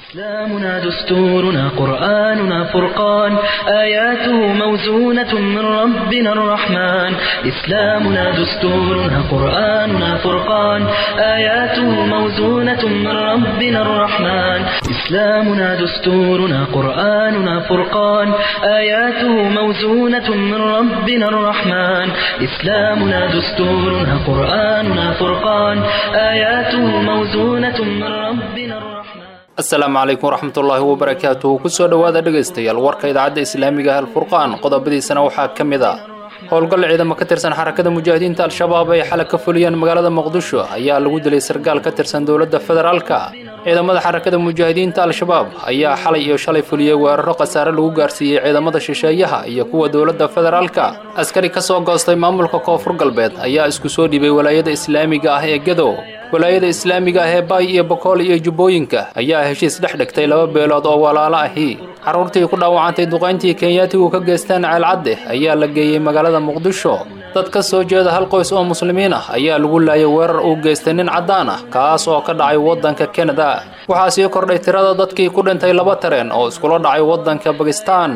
إسلامنا دستورنا قرآننا فرقان آياته موزونة من ربنا الرحمن إسلامنا دستورنا قرآننا فرقان آياته موزونة من ربنا الرحمن إسلامنا دستورنا قرآننا فرقان آياته موزونة من ربنا الرحمن إسلامنا دستورنا قرآننا فرقان آياته موزونة من ربنا الرحمن asalaamu calaykum waraxmatullaahi wabarakaatuhu kusoo dhowaada dhegaystayaal warka idaacadda islaamiga ah alfurqaan qodobadiisana waxaa ka mid ah howlgal ciidamo ka tirsan xarakada mujaahidiinta al-shabaab ay xalay ka fuliyeen magaalada muqdisho ayaa lagu dilay sargaal ka tirsan dowladda federaalka ciidamada xarakada mujaahidiinta al-shabaab ayaa xalay iyo shalay fuliyey weeraro khasaare lagu gaarsiiyey ciidamada shisheeyaha iyo kuwa dowladda federaalka askari ka soo goostay maamulka koonfur galbeed ayaa isku soo dhibay walaayada islaamiga ah ee gadow walaayada islaamiga ah ee baay iyo bokool iyo jubbooyinka ayaa heshiis dhex dhigtay laba beelood oo walaalo ahi carruurtii ku dhaawacantay duqayntii kenyaatigu ka geysteen ceelcadde ayaa la geeyey magaalada muqdisho dad ka soo jeeda hal qoys oo muslimiin ah ayaa lagu laayay weerar uu geystay nin caddaan ah kaas oo ka dhacay waddanka kanada waxaa sii kordhay tirada dadkii ku dhintay laba tareen oo iskula dhacay waddanka bakistan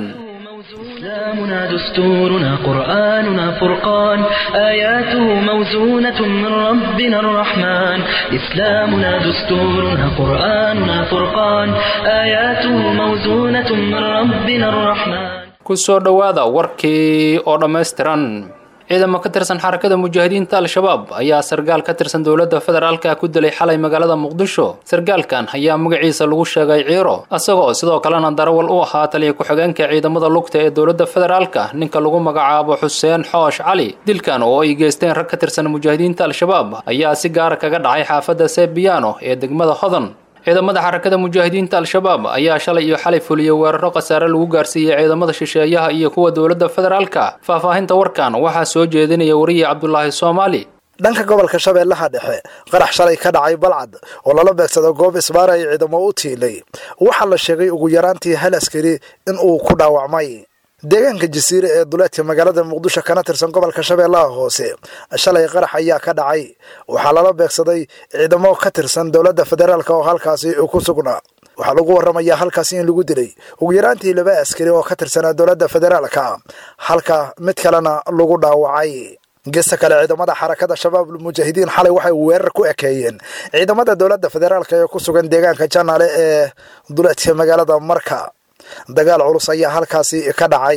إسلامنا دستورنا قرآننا فرقان آياته موزونة من ربنا الرحمن إسلامنا دستورنا قرآننا فرقان آياته موزونة من ربنا الرحمن kusoo dhowaada warkii oo dhammaystiran ciidamo ka tirsan xarakada mujaahidiinta al-shabaab ayaa sargaal ka tirsan dowladda federaalka ku dilay xalay magaalada muqdisho sargaalkan ayaa magaciisa lagu sheegay ciiro isagoo sidoo kalena darawal u ahaa taliya ku-xigeenka ciidamada lugta ee dowladda federaalka ninka lagu magacaabo xuseen xoosh cali dilkan oo ay geysteen rag ka tirsan mujaahidiinta al-shabaab ayaa si gaara kaga dhacay xaafadda sebiano ee degmada hodan ciidamada xarakada mujaahidiinta al-shabaab ayaa shalay iyo xalay fuliyey weeraro khasaare lagu gaarsiiyey ciidamada shisheeyaha iyo kuwa dowladda federaalka faahfaahinta warkan waxaa soo jeedinaya wariye cabdulaahi soomaali dhanka gobolka shabeellaha dhexe qarax shalay ka dhacay balcad oo lala beegsado goob isbaara ay ciidamo u tiilay waxaa la sheegay ugu yaraantii hal askari in uu ku dhaawacmay deegaanka jasiire ee duleedka magaalada muqdisho kana tirsan gobolka shabeellaha hoose shalay qarax ayaa ka dhacay waxaa lala beegsaday ciidamo ka tirsan dowladda federaalk oo halkaasi ku sugnaa waxaa lagu waramayaa halkaasi in lagu dilay ugu yaraantii laba askari oo ka tirsanaa dowladda federaalka halka mid kalena lagu dhaawacay gesta kale ciidamada xarakada shabaab mujaahidiin xalay waxay weerar ku ekeeyeen ciidamada dowladda federaalk ee ku sugan deegaanka janaale ee duleedka magaalada marka dagaal culus ayaa halkaasi ka dhacay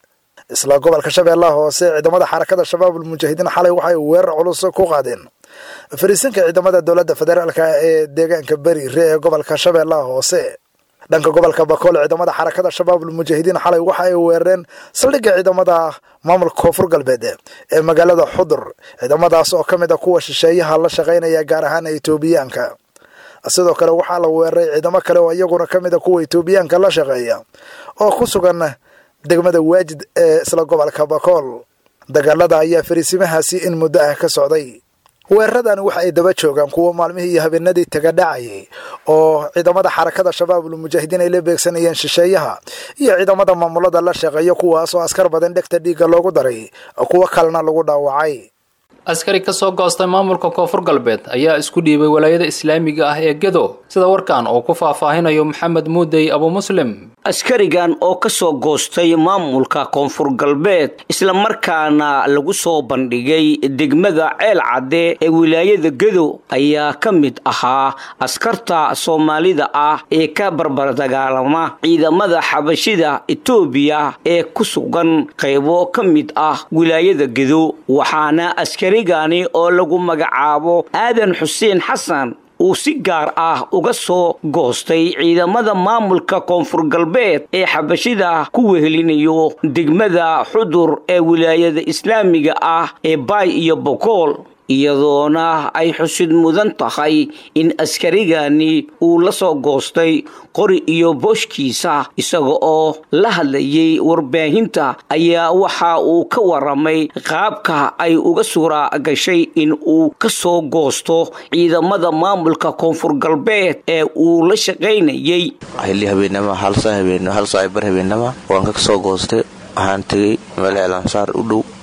isla gobolka shabeellaha hoose ciidamada xarakada shabaab mujaahidiin xalay waxay weerar culus ku qaadeen fariisinka ciidamada dowladda federaalk ee deegaanka beriire ee gobolka shabeellaha hoose dhanka gobolka bakool ciidamada xarakada shabaab mujaahidiin xalay waxa ay weerareen saldhigga ciidamada maamulka koonfur galbeed ee magaalada xudur ciidamadaas oo ka mid a kuwa shisheeyaha la shaqaynaya gaar ahaan etoobiyaanka sidoo kale waxaa la weeraray ciidamo kale oo iyaguna ka mid a kuwa etoobiyaanka la shaqeeya oo ku sugan degmada waajid ee isla gobolka bakool dagaalada ayaa fariisimahaasi in muddo ah ka socday weeraradan waxa ay daba joogaan kuwa maalmihii iyo habeenadii taga dhacayay oo ciidamada xarakada shabaabul mujaahidiin ay la beegsanayeen shisheeyaha iyo ciidamada maamulada la shaqeeya kuwaas oo askar badan dhegta dhiigga loogu daray kuwo kalena lagu dhaawacay askari ka soo goostay maamulka koonfur galbeed ayaa isku dhiibay walaayada islaamiga ah ee gedo sida warkan uu ku faahfaahinayo maxamed muudey abu muslim askarigan oo ka soo goostay maamulka koonfur galbeed islamarkaana lagu soo bandhigay degmada ceel cadde ee wilaayada gedo ayaa ka mid ahaa askarta soomaalida ah ee ka barbardagaalama ciidamada xabashida etoobiya ee ku sugan qaybo ka mid ah wilaayada gedo waxaana askarigani oo lagu magacaabo aadan xuseen xasan uu si gaar ah uga soo goostay ciidamada maamulka koonfur galbeed ee xabashida ku wehelinayo degmada xudur ee wilaayada islaamiga ah ee baay iyo bokool iyadoona ay xusid mudan tahay in askarigani uu la soo goostay qori iyo booshkiisa isaga oo la hadlayay warbaahinta ayaa waxa uu ka waramay qaabka ay uga suura gashay in uu ka soo goosto ciidamada maamulka koonfur galbeed ee uu la shaqaynayay xilli habeenama hal saa bar habeenama waan ka soo goostay waxaan tegey meel eelansaar u dhow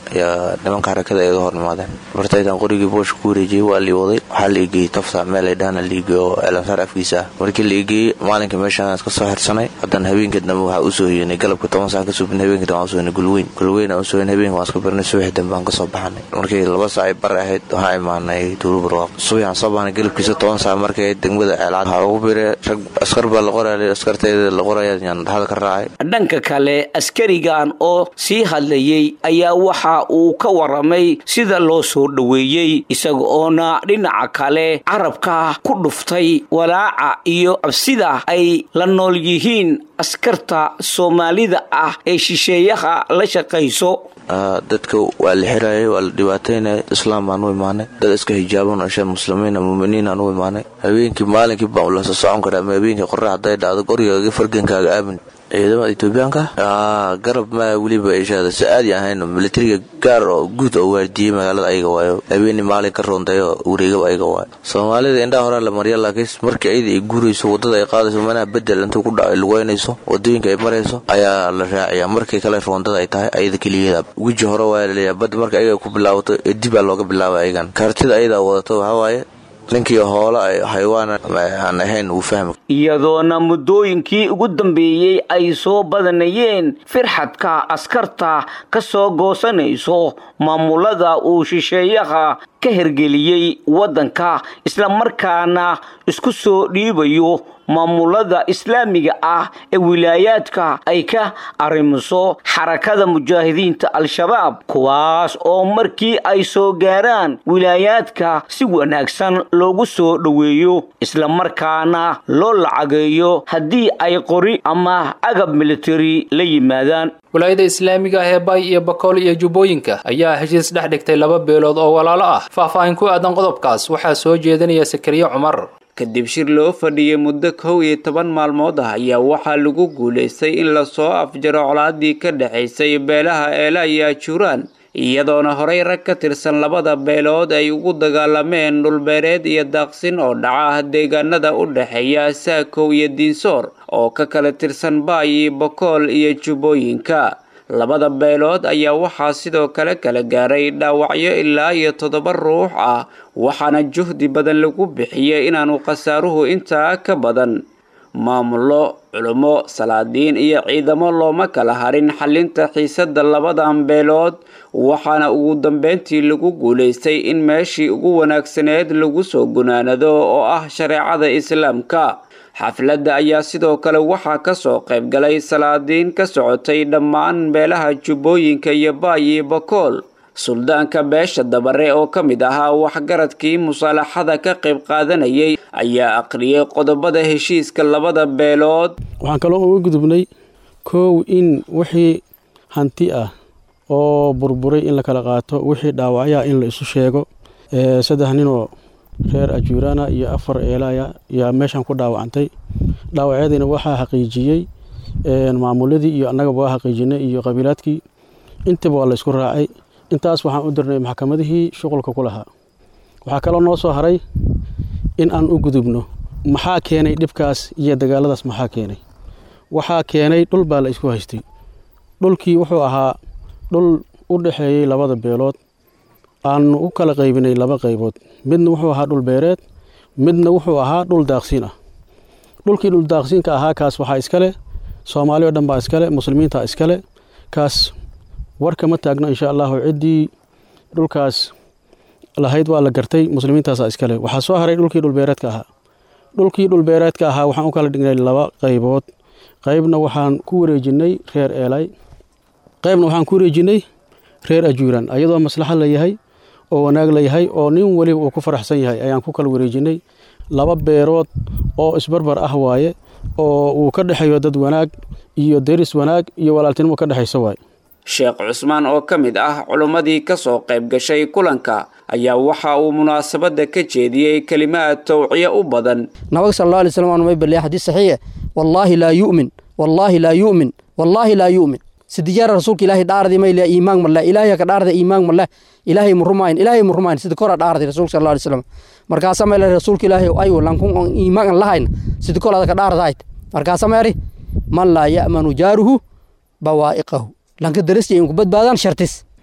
ayaa nimanka harakada iga hor imaadeen bartaydan qorigii boosha ku wareejiyey waa lii waday waxaa la igeeyey tafta meel ay dhahana liigey oo elansaar afkiisa ah markii la igeeyey maalinka meeshaan iska soo xirsanay haddana habeenka dambe waxaa usoo hoyanay galabka toban saac ka subin habeenka dambe usoo hoyanay gulweyn gulweyn aan usoo hoyanay habeenka waan iska birnay subaxi dambe aan kasoo baxanay markii laba saac ay bar ahayd waxaa imaanay tuulu barwaaq subax aan soo baxnay galabkiisa toban saac markay ahayd degmada ceelcad waxaa ugu bire rag askar baa la qoraya askarteeda la qoraya yaan dhaxal ka raacay dhanka kale askarigan oo sii hadlayey ayaa waxa uu ka waramay sida loo soo dhoweeyey isaga oona dhinaca kale carabka ku dhuftay walaaca iyo cabsida ay la nool yihiin askarta soomaalida ah ee shisheeyaha la shaqayso dadka waa la xirayay waa la dhibaataynaya islaam baan u imaanay dad iska hijaaban asha muslimiina muminiin aan u imaanay habeenkii maalinkii baan lasoo socon karaa ama habeenkii qorrax hadday dhacdo qorigaaga fargankaaga aamin ciidamada etoobiyaanka garab ma weliba ishaada si aadi ahayn militariga gaar oo guud oo waardiyey magaalada ayaga waayo habeeni maalin ka roondayo wareegaba ayaga waayo soomaalida indhaha horaa la marya laakiin markii ayada ay guurayso wadada ay qaadayso manaha bedel intuu ku dhaco ay lugeynayso wadooyinka ay marayso ayaa la raacaya markii kale roondada ay tahay ayada keligeeda weji hore waa laleeyahay badda marka ayaga ku bilaabato ee dibaa looga bilaabay ayagan kaartida ayadaa wadato waxaa waaye ninkii hoola xayawaan aan ahayn uu fahmi iyadoona muddooyinkii ugu dambeeyey ay soo badanayeen firxadka askarta ka soo goosanayso maamulada uu shisheeyaha ka hergeliyey waddanka islamarkaana isku soo dhiibayo maamulada islaamiga ah ee wilaayaadka ay ka arrimiso xarakada mujaahidiinta al-shabaab kuwaas oo markii ay soo gaaraan wilaayaadka si wanaagsan loogu soo dhoweeyo islamarkaana loo lacageeyo haddii ay qori ama agab militari la yimaadaan walaayada islaamiga ah ee bay iyo bakool iyo jubbooyinka ayaa heshiis dhex dhigtay laba beelood oo walaalo ah faahfaahin ku aadan qodobkaas waxaa soo jeedinaya sakariye cumar kadib shir loo fadhiyey muddo kow iyo toban maalmood ah ayaa waxaa lagu guulaystay in lasoo afjaro colaadii ka dhexaysay beelaha eela iyo ajuuraan iyadoona horey rag ka tirsan labada beelood ay ugu dagaalameen dhulbeereed iyo daaqsin oo dhaca deegaanada u dhexeeya saakow iyo diinsoor oo ka kala tirsan baayi bokool iyo jubbooyinka labada beelood ayaa waxaa sidoo kale kala gaaray dhaawacyo ilaa iyo toddoba ruux ah waxaana juhdi badan lagu bixiyey inaanu khasaaruhu intaa ka badan maamullo culummo salaadiin iyo ciidamo looma kala harin xalinta xiisada labadan beelood waxaana ugu dambeyntii lagu guulaystay in meeshii ugu wanaagsaneed lagu soo gunaanado oo ah shareecada islaamka xafladda ayaa sidoo kale waxaa kasoo qayb galay salaadiin ka socotay dhammaan beelaha jubbooyinka iyo baayi bakool suldaanka beesha dabare oo ka mid ahaa waxgaradkii musaalaxada ka qayb qaadanayay ayaa aqriyay qodobada heshiiska labada beelood waxaan kaloo uga gudubnay kow in wixii hanti ah oo burburay in la kala qaato wixii dhaawacyaa in la isu sheego saddex ninoo reer ajuurana iyo afar eelaya yaa meeshan ku dhaawacantay dhaawacyadiina waxaa xaqiijiyey maamuladii iyo annagaba waa xaqiijinay iyo qabiilaadkii intaba waa la isku raacay intaas waxaan u dirnay maxkamadihii shuqulka ku lahaa waxaa kaloo noo soo haray in aan u gudubno maxaa keenay dhibkaas iyo dagaaladaas maxaa keenay waxaa keenay dhul baa la isku haystay dhulkii wuxuu ahaa dhul u dhexeeyey labada beelood aanu u kala qaybinay laba qaybood midna wuxuu ahaa dhul beereed midna wuxuu ahaa dhul daaqsiin ah dhulkii dhul daaqsiinka ahaa kaas waxaa iskale soomaali o dhan baa iskale muslimiinta iskale kaas warka ma taagno insha allahu ciddii dhulkaas lahayd waa la gartay muslimiintaasa iskale waxaa soo haray dhulkii dhulbeereedka ahaa dhulkii dhulbeereedka ahaa waxaan u kala dhignay laba qaybood qaybna waxaan ku wareejinay reer eelay qaybna waxaan ku wareejinay reer ajuuran ayadoo maslaxo la yahay oo wanaag la yahay oo nin weliba uu ku faraxsan yahay ayaan ku kala wareejinay laba beerood oo isbarbar ah waaye oo uu ka dhexeeyo dad wanaag iyo deris wanaag iyo walaaltinimo ka dhexaysa waaye sheekh cusmaan oo ka mid ah culummadii ka soo qayb gashay kulanka ayaa waxa uu munaasabadda ka jeediyey kelimaad tawciye u badan nabiga sal alla alay slam aan may baliyay xadiis saxiixe wallaahi laa yu'min wallaahi laa yu'min wallaahi laa yu'min sidijaara rasuulka ilaahay dhaardi mayliya iimaan maleh ilaahay ka dhaarda iimaan maleh ilaahay murumayn ilaahay murumayn sida kora dhaardi rasuulka sal alla alay slam markaasa mayla rasuulka ilaahay ayu lankun on iimaan lahayn sida kol ada ka dhaardahayd markaasa mayri man laa ya'manu jaaruhu bawaa'iqahu lanka darasya inku badbaadaan shartis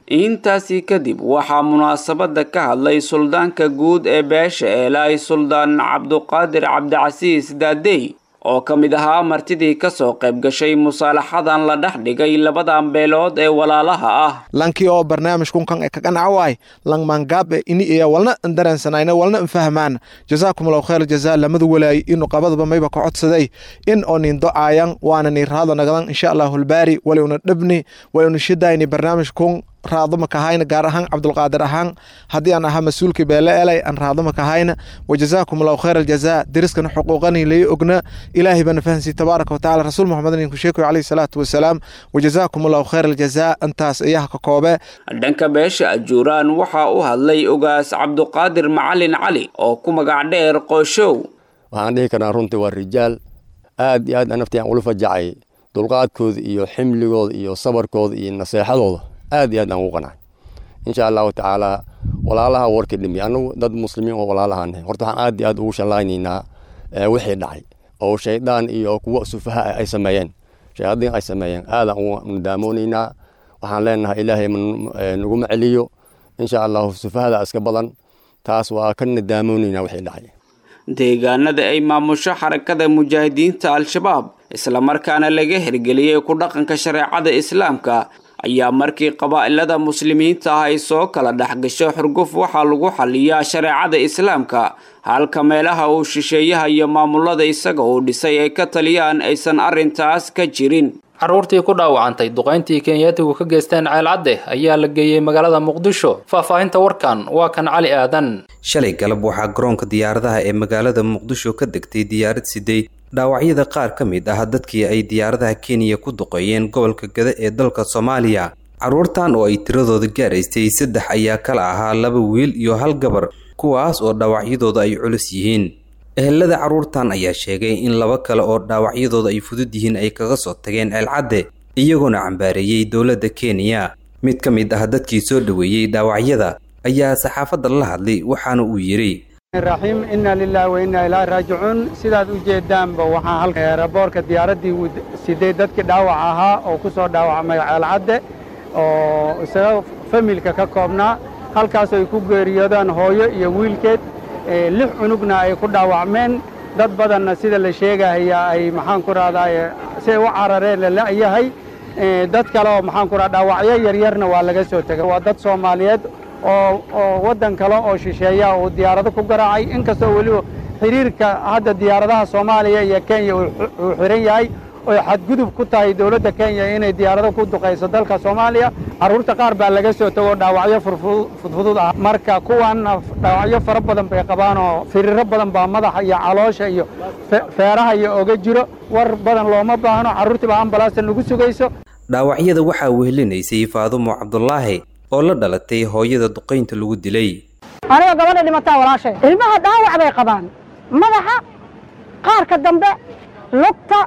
intaasi kadib waxaa munaasabada ka hadlay suldaanka guud ee beesha eelaay suldaan cabduqaadir cabdicasiis daadey oo ka mid ahaa martidii kasoo qayb gashay musaalaxadan la dhex dhigay labadan beelood ee walaalaha ah lankii oo barnaamij kunkan ee kaganaca waay lang maangaabe ini iya walna dareensanayna walna nfahmaan jazaakum allahu khayr jazaa lamada walaay inu qabadaba mayba ka codsaday in oo nin do-aayan waana ni raado nagadan insha allahu albaari waliuna dhabni waliuna shidayni barnaamij kun raadoma kahayna gaar ahaan cabdulqaadir ahaan haddii aan ahaa mas-uulkii beele elay aan raadoma kahayna wajazaakum allahu khayr aljazaa deriskana xuquuqani lay ogna ilaahay bana fahansi tabaaraka watacaala rasuul muxamedin inku sheekoy calayhi salaatu wasalaam wajazaakum allahu khayr aljazaa intaas iyaha ka koobe dhanka beesha ajuuraan waxaa u hadlay ogaas cabduqaadir macalin cali oo ku magac dheer qooshow waxaan dhihi karnaa runtii waa rijaal aad iyo aad naftii aan ula fajacay dulqaadkooda iyo ximligooda iyo sabarkooda iyo naseexadooda aad iyo aad aan ugu qanacay insha allahu tacaala walaalaha warkii dhimi anagu dad muslimiin oo walaalahaan horta waxaan aad iyo aad ugu shallaynaynaa wixii dhacay oo shaydaan iyo kuwa sufaha ay sameeyeen shayaadiin ay sameeyeen aadaan ugu nadaamonaynaa waxaan leenahay ilaahay naguma celiyo insha allahu sufahada iska badan taas waa ka nadaamonaynaa wixii dhacay deegaanada ay maamusho xarakada mujaahidiinta al-shabaab islamarkaana laga hirgeliyey ku dhaqanka shareecada islaamka ayaa markii qabaa'ilada muslimiinta ah ay soo kala dhexgasho xurguf waxaa lagu xaliyaa shareecada islaamka halka meelaha uu shisheeyaha iyo maamulada isaga uu dhisay ay ka taliyaan aysan arrintaas ka jirin carruurtii ku dhaawacantay duqayntii kenyaatigu ka geysteen ceelcadde ayaa la geeyey magaalada muqdisho faahfaahinta warkan waa kan cali aadan shalay galab waxaa garoonka diyaaradaha ee magaalada muqdisho ka degtay diyaarad siday dhaawacyada qaar ka mid ah dadkii ay diyaaradaha kenya ku duqeeyeen gobolka gada ee dalka soomaaliya carruurtan oo ay tiradooda gaaraystay saddex ayaa kala ahaa laba wiil iyo hal gabar kuwaas oo dhaawacyadooda ay culus yihiin ehelada carruurtan ayaa sheegay in laba kale oo dhaawacyadooda ay fudud yihiin ay kaga soo tageen ceelcadde iyagoona cambaareeyey dowladda kenya mid ka mid ah dadkii soo dhoweeyey dhaawacyada ayaa saxaafadda la hadlay waxaana uu yidhi raxiim inna lilahi wa inna ilaahi raajicuun sidaad u jeedaanba waxaa halka raboorka diyaaraddii siday dadkii dhaawac ahaa oo ku soo dhaawacmay ceelcadde oo isaga familka ka koobnaa halkaas ay ku geeriyoodaan hooyo iyo wiilkeed lix cunugna ay ku dhaawacmeen dad badanna sida la sheegahaya ay maxaan ku rahdaa siay u carareen la la'yahay dad kale oo maxaan ku raha dhaawacyo yaryarna waa laga soo tegay waa dad soomaaliyeed oo oo waddan kale oo shisheeya uu diyaarado ku garaacay inkastoo weliba xiriirka hadda diyaaradaha soomaaliya iyo kenya uu xiran yahay oy xadgudub ku tahay dowladda kenya inay diyaarado ku duqayso dalka soomaaliya carruurta qaar baa laga soo tego dhaawacyo fudfudud ah marka kuwanna dhaawacyo fara badan bay qabaan oo firiiro badan baa madaxa iyo caloosha iyo feeraha iyo oga jiro war badan looma baahno carruurtii baa ambalaasta nagu sugayso dhaawacyada waxaa wehelinaysay faadumo cabdulaahi oo la dhalatay hooyada duqaynta lagu dilay aniga gabadha dhimataa walaashay ilmaha dhaawac bay qabaan madaxa qaarka dambe lugta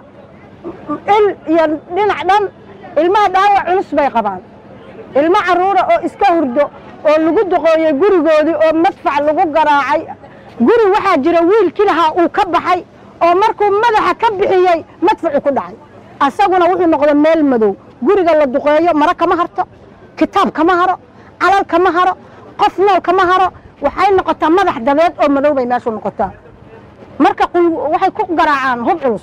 il iyo dhinac dhan ilmaha dhaawac culus bay qabaan ilmo carruura oo iska hurdo oo lagu duqooyey gurigoodii oo madfac lagu garaacay guri waxaa jira wiilkii lahaa uu ka baxay oo markuu madaxa ka bixiyey madfacu ku dhacay asaguna wuxuu noqday meel madow guriga la duqeeyo mara kama harto kitaab kama haro calal kama haro qof nool kama haro waxay noqotaa madax dabeed oo madow bay meeshu noqotaa marka waxay ku garaacaan hub culus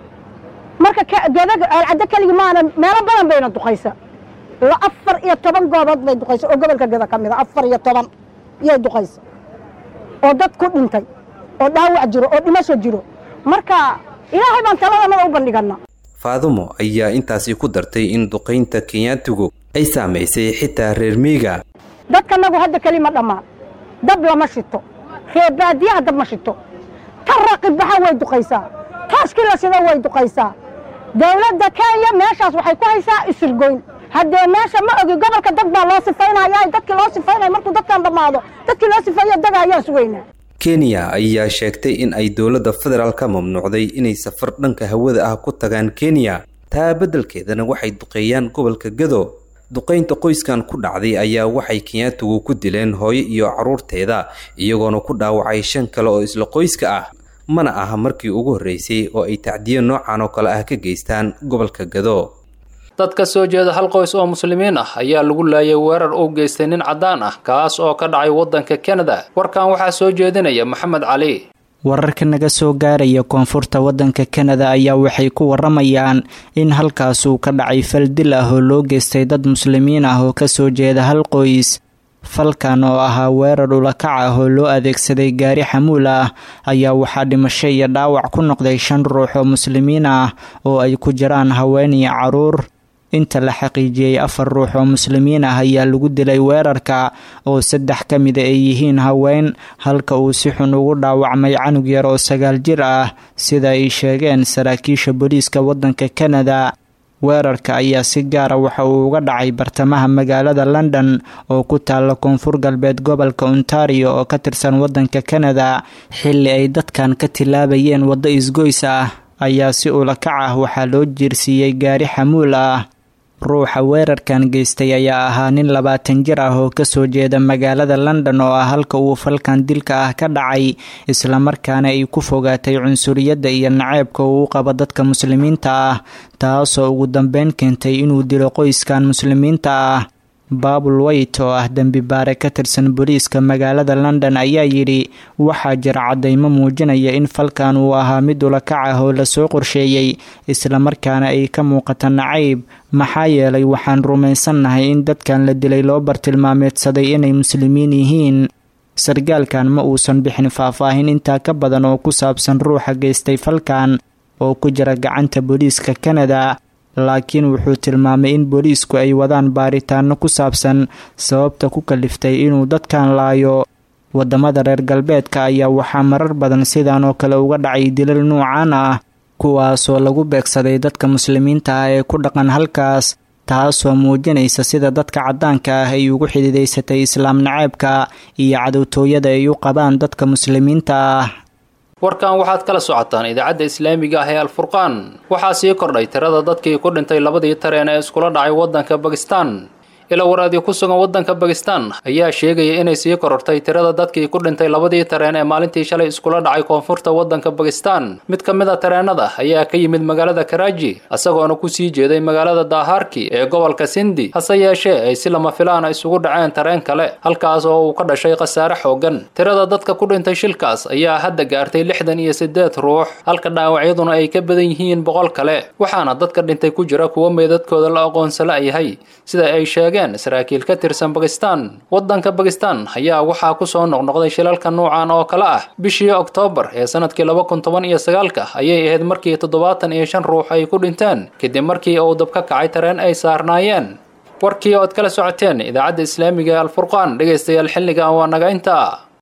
marka geedaga ceelcaddo keligi maana meelo badan bayna duqaysa afar iyo toban goobood bay duqaysa oo gobolka geda ka mid a afar iyo toban yay duqaysa oo dad ku dhintay oo dhaawac jiro oo dhimasho jiro marka ilaahay baan taladanada u bandhigana faadumo ayaa intaasi ku dartay in duqaynta kenyaatigu ay saamaysay xitaa reer miiga dadkanagu hadda keli ma dhammaan dab lama shito reer baadiyaha dab ma shito ta raqibaxa way duqaysaa tooskii la shido way duqaysaa dowladda kenya meeshaas waxay ku haysaa isurgoyn haddee meesha ma ogi gobolka dad baa loo sifaynaya dadkii loo sifaynaya markuu dadkan dhammaado dadkii loo sifeeyo daga ayaan sugaynaa kenya ayaa sheegtay in ay dowladda federaal ka mamnuucday inay safar dhanka hawada ah ku tagaan kenya taa beddelkeedana waxay duqeeyaan gobolka gado duqaynta qoyskan ku dhacday ayaa waxay kenyaatigu ku dileen hooyo iyo carruurteeda iyagoona ku dhaawacay shan kale oo isla qoyska ah mana aha markii ugu horreysay oo ay tacdiyo noocan oo kale ah ka geystaan gobolka gado dad ka soo jeeda hal qoys oo muslimiin ah ayaa lagu laayay weerar uu geystay nin caddaan ah kaas oo ka dhacay waddanka kanada warkan waxaa soo jeedinaya maxamed cali wararka naga soo gaaraya koonfurta waddanka kanada ayaa waxay ku waramayaan in halkaas uu ka dhacay fal dil ah oo loo geystay dad muslimiin ah oo kasoo jeeda hal qoys falkan oo ahaa weerar ulakac ah oo loo adeegsaday gaari xamuul ah ayaa waxaa dhimasho iyo dhaawac ku noqday shan ruux oo muslimiin ah oo ay ku jiraan haween iyo caruur inta la xaqiijiyey afar ruux oo muslimiin ah ayaa lagu dilay weerarka oo saddex ka mida ay yihiin haween halka uu si xun ugu dhaawacmay canug yar oo sagaal jir ah sida ay sheegeen saraakiisha booliiska waddanka kanada weerarka ayaa si gaara waxa uu uga dhacay bartamaha magaalada london oo ku taalla koonfur galbeed gobolka ontario oo ka tirsan waddanka kanada xilli ay dadkan ka tilaabayeen waddo isgoys ah ayaa si ulakac ah waxaa loo jiirsiiyey gaari xamuul ah ruuxa weerarkan geystay ayaa ahaa nin labaatan jir ah oo kasoo jeeda magaalada london oo ah halka uu falkan dilka ah ka dhacay islamarkaana ay ku fogaatay cunsuriyadda iyo naceebka uu qabo dadka muslimiinta ah taasoo ugu dambeyn keentay inuu dilo qoyskan muslimiinta ah baabul weyt oo ah dembi baare ka tirsan booliiska magaalada london ayaa yidhi waxaa jira caddaymo muujinaya in falkan uu ahaa mid ulakac ah oo lasoo qorsheeyey islamarkaana ay ka muuqata nacayb maxaa yeelay waxaan rumaysannahay in dadkan la dilay loo bartilmaameedsaday inay muslimiin yihiin sargaalkan ma uusan bixin faahfaahin intaa ka badan oo ku saabsan ruuxa geystay falkan oo ku jira gacanta booliiska kanada laakiin wuxuu tilmaamay in booliisku ay wadaan baaritaano ku saabsan sababta ku kaliftay inuu dadkan laayo wadamada reer galbeedka ayaa waxaa marar badan sidan oo kale uga dhacay dilal nuucan ah kuwaasoo lagu beegsaday dadka muslimiinta ah ee ku dhaqan halkaas taasoo muujinaysa sida dadka caddaanka ah ay ugu xidiidaysatay islaam naceebka iyo cadowtooyada ay u qabaan dadka muslimiinta ah warkan waxaad kala socotaan idaacadda islaamiga ah ee alfurqaan waxaa sii kordhay tirada dadkii ku dhintay labadii tareen ee iskula dhacay waddanka bakistan ila waraadii ku sugan waddanka bakistan ayaa sheegaya inay sii korortay tirada dadkii ku dhintay labadii tareen ee maalintii shalay iskula dhacay koonfurta waddanka bakistan mid ka mid a tareenada ayaa ka yimid magaalada karaaji isagoona kusii jeeday magaalada daaharki ee gobolka sindi hase yeeshee ay si lama filaana isugu dhaceen tareen kale halkaas oo uu ka dhashay khasaare xoogan tirada dadka ku dhintay shilkaas ayaa hadda gaartay lixdan iyo siddeed ruux halka dhaawacyaduna ay ka badan yihiin boqol kale waxaana dadka dhintay ku jira kuwo meedadkooda la aqoonsala yahay sida ay sheegeen saraakiil ka tirsan bakistan waddanka bakistan ayaa waxaa kusoo noqnoqday shilalka nuucan oo kale ah bishii oktoobar ee sanadkii laba kun toban iyo sagaalka ayay ahayd markii toddobaatan iyo shan ruux ay ku dhinteen kadib markii uu dab ka kacay tareen ay saarnaayeen warkii ood kala socoteen idaacadda islaamiga ee alfurqaan dhegaystayaal xilligan waa naga intaa